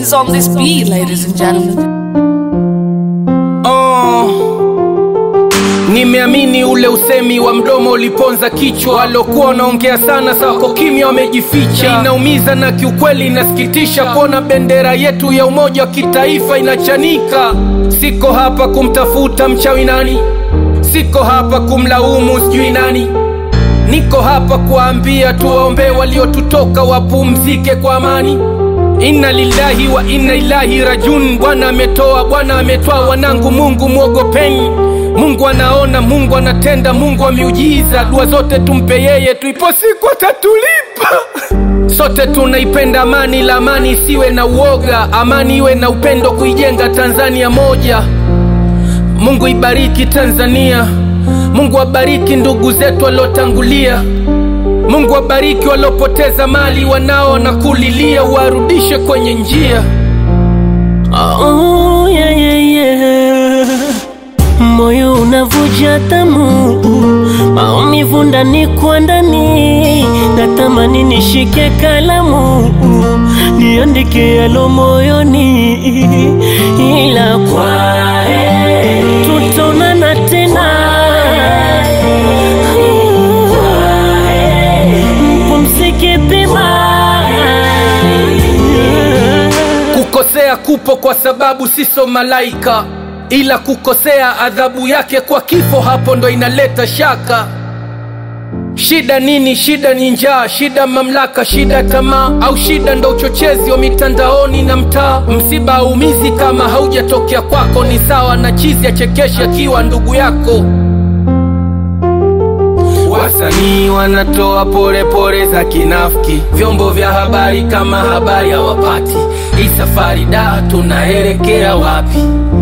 is on this beat, ladies and gentlemen. Oh, nimeamini ule usemi wa mdomo uliponza kichwa, walokuwa wanaongea sana sako kimya wamejificha. Inaumiza na kiukweli inasikitisha kuona bendera yetu ya umoja wa kitaifa inachanika. Siko hapa kumtafuta mchawi nani, siko hapa kumlaumu sijui nani, niko hapa kuwaambia tuwaombee waliotutoka wapumzike kwa amani. Inna lillahi wa inna ilahi rajun. Bwana ametoa, Bwana ametoa, wanangu, Mungu mwogopeni. Mungu anaona, Mungu anatenda, Mungu wa miujiza. Dua zote tumpe yeye, tuipo siku atatulipa. Sote tunaipenda amani, la amani isiwe na uoga, amani iwe na upendo, kuijenga Tanzania moja. Mungu ibariki Tanzania, Mungu abariki ndugu zetu waliotangulia. Mungu abariki waliopoteza mali, wanao na kulilia, warudishe kwenye njia. Oh, yeah, yeah, yeah. Moyo unavuja tamu, maumivu ndani kwa ndani, natamani nishike kalamu niandike yalo moyoni, ila kwa heri tutaonana tena. Mpumzike pema. Kukosea kupo kwa sababu siso malaika, ila kukosea adhabu yake kwa kifo, hapo ndo inaleta shaka. Shida nini? Shida ni njaa, shida mamlaka, shida tamaa, au shida ndo uchochezi wa mitandaoni na mtaa. Msiba haumizi kama haujatokea kwako, ni sawa na chizi achekesha akiwa ndugu yako. Wasanii wanatoa pole pole za kinafiki, vyombo vya habari kama habari hawapati. Hii safari da, tunaelekea wapi?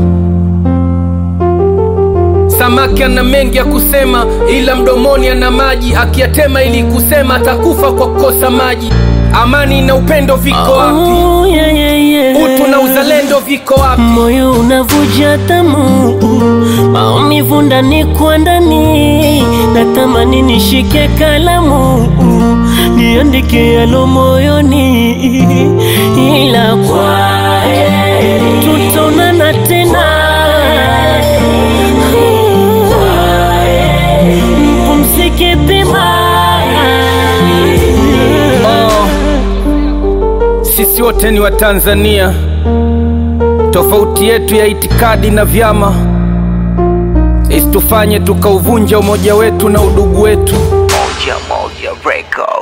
Samaki ana mengi ya kusema, ila mdomoni ana maji, akiyatema ili kusema atakufa kwa kukosa maji. Amani na upendo viko wapi? Oh, yeah, yeah, yeah. Utu na uzalendo viko wapi? Moyo unavuja tamu, maumivu ndani kwa ndani, natamani nishike kalamu niandike yalo moyoni, ila kwa heri tutaonana tena. Mpumzike pema. Oh, sisi wote ni Watanzania, tofauti yetu ya itikadi na vyama isitufanye tukauvunja umoja wetu na udugu wetu. Moja Moja Record.